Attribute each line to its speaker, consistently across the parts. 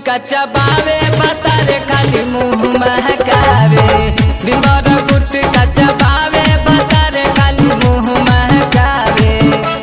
Speaker 1: गुटका चबावे बतारे खाली मुंह महकावे दिन भर गुटका चबावे बतारे खाली मुंह महकावे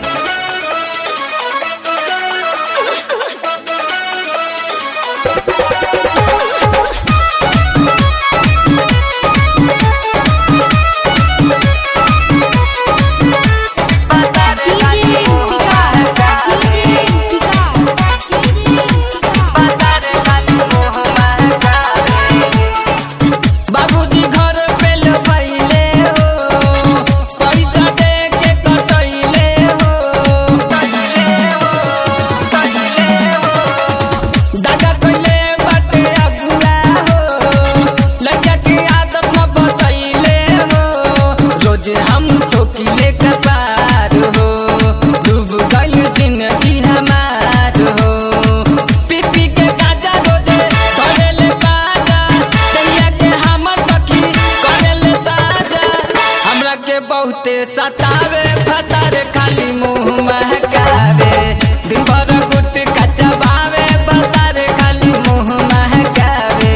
Speaker 1: बतारे खाली
Speaker 2: डीजे
Speaker 1: मुंह
Speaker 2: विकास
Speaker 1: महकावे
Speaker 2: डीजे विकास डीजे विकास
Speaker 1: बतारे खाली मुंह महकावे बाबूजी घर पे लफैले हो पैसा दे के कटैले हो कटैले हो कटैले हो दादा कइले बाटे अगुआ हो लड़का के आदत न बतैले हो रोज हम ठोकिले कपार हो डूब गइल जिंदगी हमार हो पी पी के गाजा रोजे करेले बाजा दैया के हमर सखी करेले साजा हमरा के बहुते सतावे फतारे खाली मुंह महकावे दिन भर गुटका चबावे बतारे खाली मुंह महकावे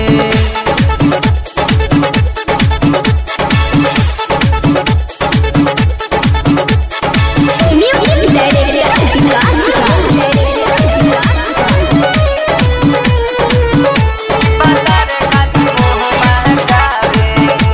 Speaker 2: म्यूजिक डायरेक्टर विकास
Speaker 1: बतारे खाली मुंह महकावे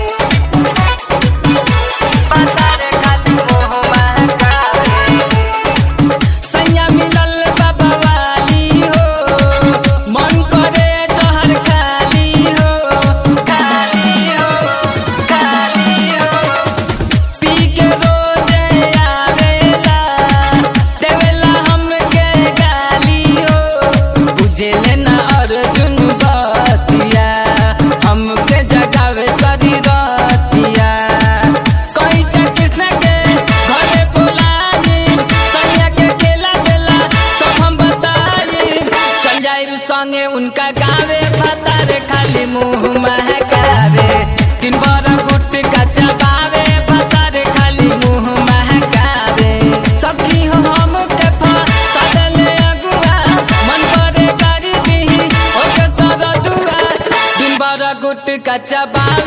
Speaker 1: बतारे खाली मुंह महकावे सैया मिलल बाबा वाली हो मन करे जहर खाली हो खाली हो खाली हो पी के रोजे आवेला देवेला हमके गाली हो बुझेले ना अर्जुन बतिया हमके जगावे सरी रतिया कोई कृष्ण के घरे बुलाई सैया के खेला देला सब हम बताई चल जाई संगे उनका गावे फतारे खाली मुंह महकावे दिन भर गुटका चबावे फतारे खाली मुंह महकावे सखी हो हम के फसले अगुआ मन करे करी दीही ओके सरदुआ दिन भर गुटका चबावे